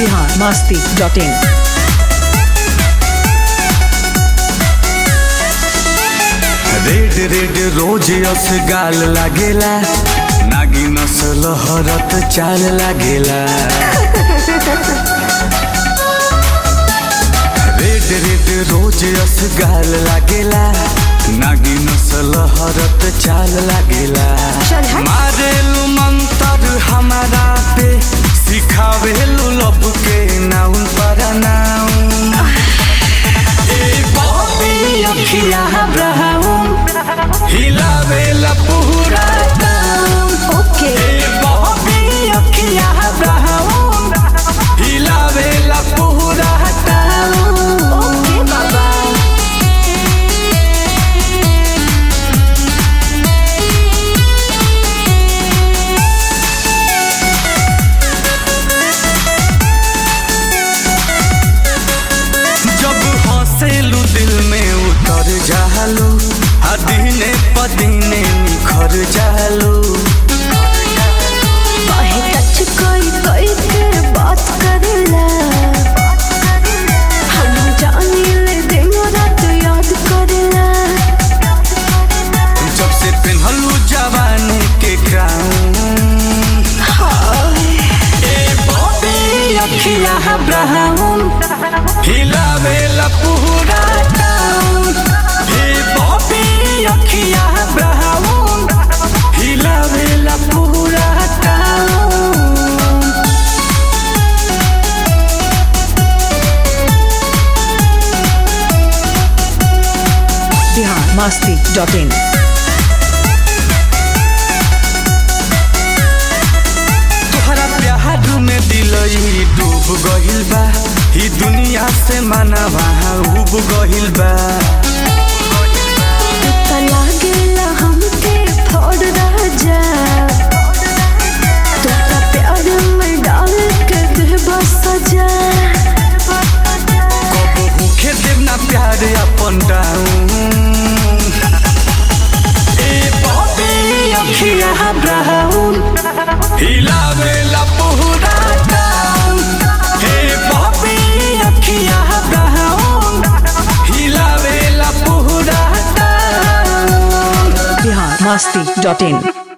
Bihar Masti dot in red red rose अस गाल लागेला नागी नसल हरत चाल लागेला रेड रेड रोज अस गाल लागेला नागी नसल हरत चाल लागेला चल हट। मारेलू मंतर हमारा पे सिखावेलू लब के नाउन पर नाउन ए बॉबी अखिया ब्राउन हिलावेला पूरा टाउन ओके ए बॉबी अखिया ब्राउन हिलावेला पूरा टाउन ओके बाबा जब हंसेलू दिल में उतर जालू आ दिने पदीने निखर जालू काहे टच कोई कोई के बात करेला हम जानी ले दिन रात याद करेला जब से पेन्हलू जवानी के क्राउन हाय ए बॉबी अखिया ब्राउन हिलावेला पूरा टाउन ए बॉबी अखिया ब्राउन हिलावेला पूरा town Bihar Masti dot in तोहरा प्यार में दिलई डूब गहिल बा ई दुनिया से मानवा उब गहिल बा तो लागेला हमके फोड़ राजा तो का प्यार में डाल के दे बस सजा कब भूखे देव ना प्यार अपन डाउन ए बॉबी अखिया ब्राउन हिलावेला पूरा टाउन ए बॉबी अखिया ब्राउन हिलावेला पूरा टाउन बिहार मस्ती डॉट इन